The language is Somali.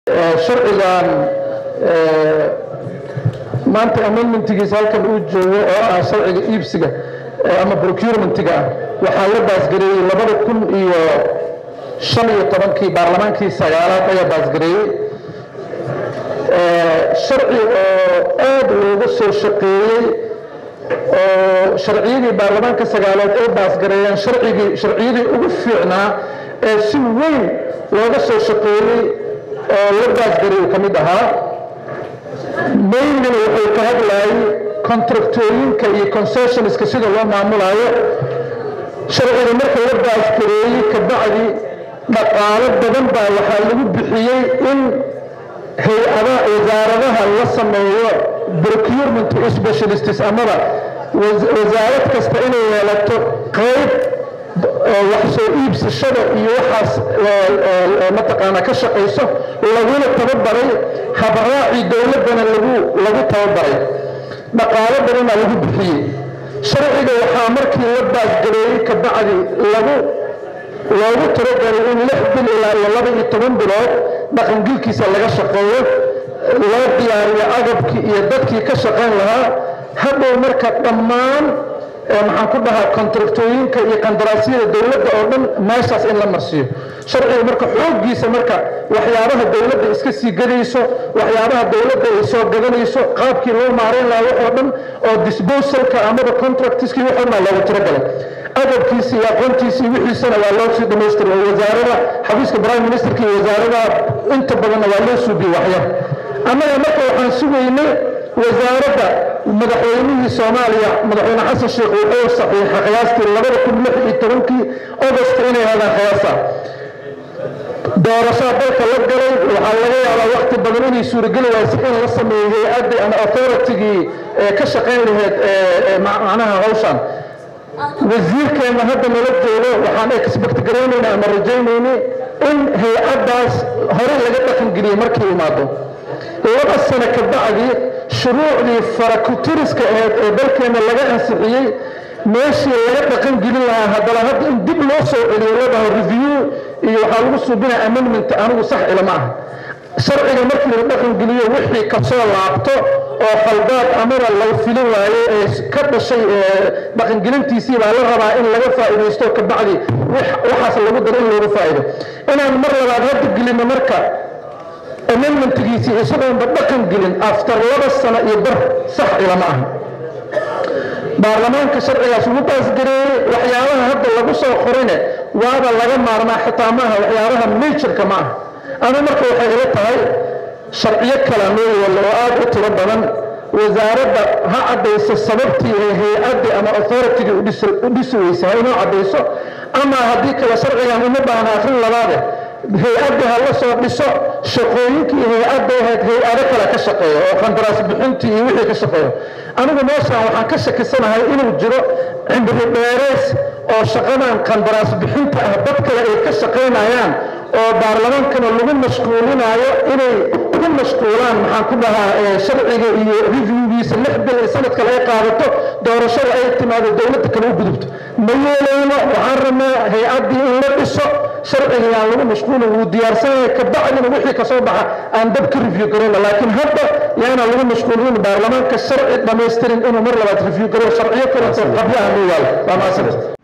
sharcigan maanta amendmentigiisa halkan uu joogo oo ah sharciga iibsiga ama procurementiga ah waxaa la baasgareeyey labada kun iyo shan iyo tobankii baarlamaankii sagaalaad ayaa baasgareeyey sharci oo aad looga soo shaqeeyey oo sharciyadii baarlamaanka sagaalaad ay baasgareeyeen sharcigii sharciyadii ugu fiicnaa ee si weyn looga soo shaqeeyey oo la baasgareeyu ka mid ahaa maynina wuxuu ka hadlayay contractooyinka iyo concessionska sida loo maamulayo sharciga marka la baasgareeyey kabacdi dhaqaalo badan baa waxaa lagu bixiyey in hay-ada wasaaradaha la sameeyo procurement specialists amaba wasaarad kasta inay yeelato qayb wax soo iibsashada iyo waxaas mataqaanaa ka shaqayso laguna tababaray habraacii dowladdana lagu lagu tababaray dhaqaalo badanaa lagu bixiyey sharciga waxaa markii la baasgareeyey kabacdi lagu loogu talagalay in lix bil ilaa iyo laba iyo toban bilood dhaqangilkiisa laga shaqeeyo loo diyaariyo agabkii iyo dadkii ka shaqayn lahaa hadhow marka dhammaan maxaan ku dhahaa kontraktooyinka iyo qandaraasyada dowladda oo dhan meeshaas in la marsiiyo sharciga marka xooggiisa marka waxyaabaha dowladda iska sii gadayso waxyaabaha dowladda ay soo gadanayso qaabkii loo maarayn lahaa waxoo dhan oo disposalka amaba contractiskii waxoo dhan loogu talagalay agabkiisi iyo aqoontiisi wixiisana waa loo sii dhamaystiray oo wasaarada xafiiska prime ministerka iyo wasaarada inta badanna waa loo suubiyey waxyar annaga marka waxaan sugaynay wasaaradda madaxweynihii soomaaliya madaxweyne xasan sheekh wuxuu saxiixay qiyaastii labada kun lix iyo tobankii agost inay hadaan qiyaasa doorashaa dalka la galay waxaa laga yaabaa wakti badan inay suurageli waaysa in la sameeyo hay-addii ama authoritigii ka shaqayn lahayd macnaha hawshan wasiirkeena hadda nala joogo waxaan expect garaynayna ama rajaynayni in hay-addaas horey laga dhaqangeliye markay imaado laba sano ka bacdi shuruucdii farakutiriska ahayd ee dalkeena laga ansixiyey meeshii laga dhaqan gelin lahaa haddana hadda in dib loo soo celiyo la dhaho review iyo waxaa lagu suubinaya amendment anigu sax ilama aha sharciga markii la dhaqan geliyo wixii kasoo laabto oo khaldaad amaba laga filin waayo ee ka dhashay dhaqangelintiisii baa la rabaa in laga faa'iidaysto kabacdi waxaas lagu daro in looga faa'iido inaan mar labaad hadda gelino marka amendmentgiisii isagoonba dhaqan gelin after laba sano iyo bar sax ilama aha baarlamaanka sharcigaas ugu baasgareeyey waxyaabaha hadda lagu soo qorine waaba laga maarmaa xitaa maaha waxyaabaha majorka ma aha ama marka waxay ila tahay sharciyo kala noo yeelo oo aad u tiro badan wasaaradda ha caddayso sababtii ee hay-addii ama authoritigii u dhisi weysa ha inoo caddayso ama haddii kale sharcigan uma baahna akhrin labaade hay-adda ha la soo dhiso shaqooyinkii hay-adda ahayd hay-ado kale ka shaqeeya oo qandaraas bixintii iyo wixii ka shaqeeya anigu meeshaan waxaan ka shakisanahay inuu jiro cimri dheereys oo shaqadan qandaraas bixinta ah dad kale ay ka shaqaynayaan oo baarlamaankana lagu mashquulinayo inay ku mashquulaan maxaan ku dhahaa sharciga iyo reviewgiisa lix bil ee sanad kale ay qaadato doorashada ay timaado dowladda kale u gudubto ma yeelayno waxaan rabnaa hay-addii in la dhiso sharciga yaan lagu mashquulin wuu diyaarsanaya kabacdina wixii kasoo baxa aan dab ka review garayno laakiin hadda yaana lagu mashquulin baarlamaanka sharci dhamaystirin inuu mar labaad review garo sharciyo kaleto qabyaha loo yaalo waa maasanta